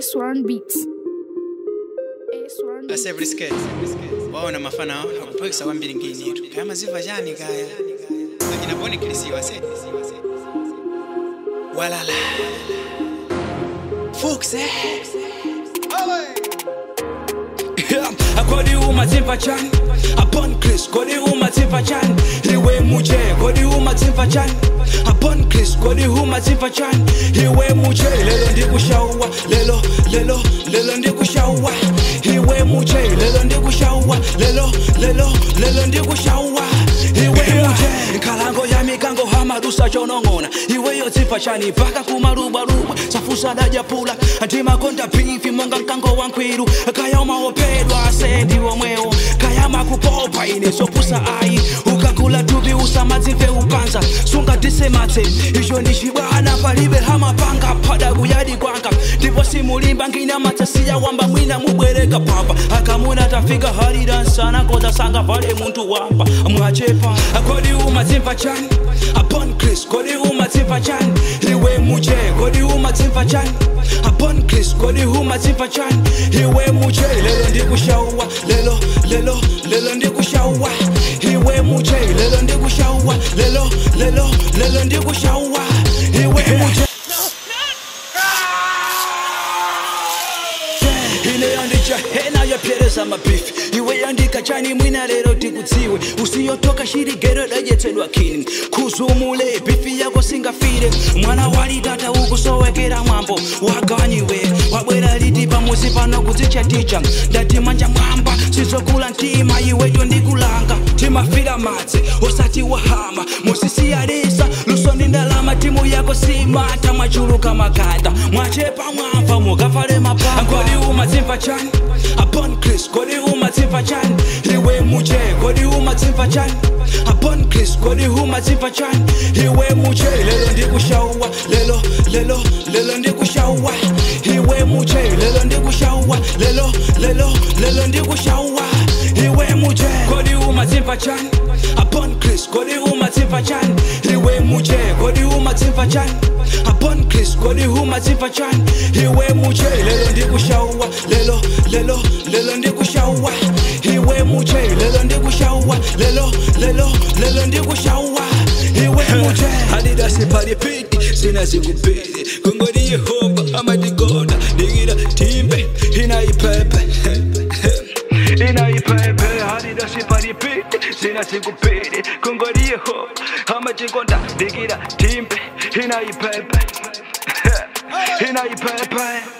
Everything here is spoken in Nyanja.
A1 Beats. A1 Beats. asebrisket waona mafana akupakisa kwambiri nginitu kaya maziva chani kaya akinaponiklisiwa se walala fukse kodi umadzimva chani upon chris kodi umadzimva chani iwe muje kodi umadzimva chani upon chris kodi umadzimva chani iwe muje lelo ndikushawa lelo lelo lelo ndikushawa iwe muje lelo ndikushawa lelo lelo lelo ndikushawa iwe muje nkhalango ya mikango hamadusa chonong'ona iweyo dzimva chani mpaka kumalubaluba safusa dajapula ndimakonda bifi monga mkango wa nkwiru kaya umaopedwa asendi womwewo kaya makupopa ine sopusa ayi ukakula tubi usamadzimve upanza sunga disematse izvo ndicibwana palibe hamapanga pada kuyadi kwanga ndipo simulimba ngina matsasiya wamba mwina mubwereka papa akamuna tafika halidansana koza sanga vale muntu wamba mwachepa kodi umadzimva chani upon chris kodi umadzimva chani iwe muje kodi umadzimva chani upon chris kodi umadzimva chani iwe muje lelo ndikushawa lelo lelo lelo ndikushawa iwe muje lelo ndikushawa lelo lelo lelo ndikushawa iwe muje ine yandicha hena yapyereza mabifi iwe yandika chani mwina lero tikudziwe usiyotoka shirigero dajetsedwa kini kuzumule bifi yako singafire mwana walitata ukusowekera mwambo waganyiwe wabwera liti pamuzi pano kudzichaticha ndati manja mwamba sizokula ntima iweyo ndikulanga timafira madzi usati wahama musisiyalisa lusoni ndalama timu yako simata mwachuluka makanda mwachepa mwamva mukafale mapanga kodi umadzimva chani upon chris kodi umadzimva chani iwe muje kodi umadzimva chani upon chris kodi umadzimva chani iwe muje lelo ndikushawa lelo lelo lelo ndikushawa iwe muje lelo ndikushawa lelo lelo lelo ndikushawa iwe muje kodi umadzimva chani upon chris kodi umadzimva chani iwe muje kodi umadzimva chani upon chris kodi umadzimva chani iwe muje lelo ndikushawa lelo lelo lelo ndikushawa iwe muje lelo ndikushawa lelo lelo lelo ndikushawa iwe muje adidasi palipiti sina zikupiti kungoni yehova amadigoda digida timbe inaipepe inaipepe adidasi palipiti sina zikupiti kungoni yehova amadigoda digida timbe inaipepe inaipepe